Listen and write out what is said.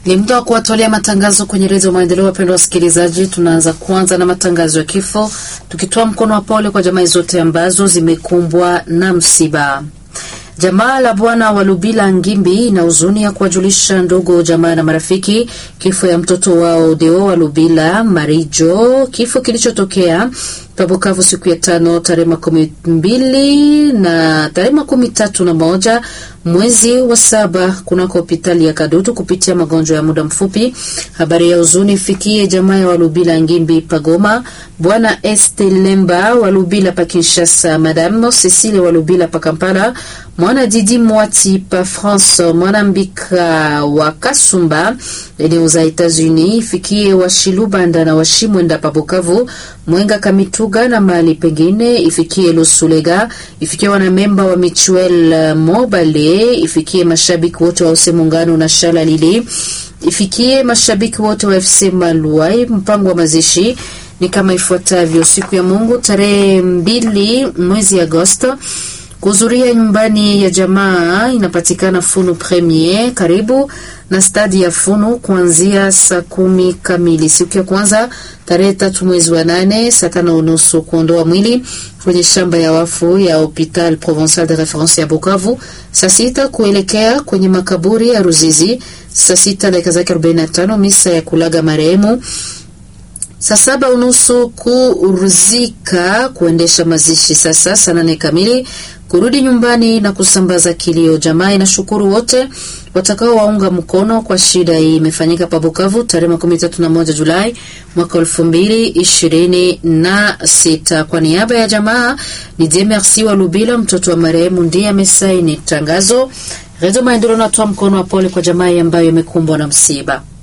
Ni muda wa kuwatolea matangazo kwenye redio Maendeleo. Wapendwa wasikilizaji, tunaanza kwanza na matangazo ya kifo, tukitoa mkono wa pole kwa jamii zote ambazo zimekumbwa na msiba. Jamaa la bwana wa Lubila Ngimbi ina huzuni ya kuwajulisha ndugu jamaa na marafiki kifo ya mtoto wao Deo wa Lubila Marijo, kifo kilichotokea Pabukavu siku ya tano tarehe makumi mbili na tarehe makumi tatu na moja mwezi wa saba kunako hospitali ya Kadutu kupitia magonjwa ya muda mfupi. Habari ya huzuni ifikie jamaa ya Walubila Ngimbi Pagoma, bwana Estelemba Walubila pa Kinshasa, madame Cecile Walubila pa Kampala, mwana Didi Mwati pa France, mwana Mbika wa Kasumba eneo za Etats-Unis, ifikie Washilubanda na Washimwenda pa Bukavu, Mwenga Kamituga na mahali pengine, ifikie Lusulega, ifikie wanamemba wa Michuel Mobale, ifikie mashabiki wote wa use Muungano na Shala Lili, ifikie mashabiki wote wa FC Maluai. Mpango wa mazishi ni kama ifuatavyo: siku ya Mungu tarehe mbili mwezi Agosto kuhudhuria nyumbani ya jamaa inapatikana Funu Premier karibu na stadi ya Funu kuanzia saa kumi kamili. Siku ya kwanza tarehe tatu mwezi wa nane saa tano unusu kuondoa mwili kwenye shamba ya wafu ya Hopital Provincial de Reference ya Bukavu. Saa sita kuelekea kwenye makaburi ya Ruzizi. Saa sita dakika zake 45 misa ya kulaga marehemu saa saba unusu kuruzika kuendesha mazishi. Sasa saa nane kamili kurudi nyumbani na kusambaza kilio. Jamaa inashukuru wote watakao waunga mkono kwa shida hii. Imefanyika pa Bukavu tarehe makumi tatu na moja Julai mwaka elfu mbili ishirini na sita. Kwa niaba ya jamaa ni Dieu Merci wa Lubila, mtoto wa marehemu, ndiye amesaini tangazo. Redio Maendeleo natoa mkono wa pole kwa jamaa ambayo imekumbwa na msiba.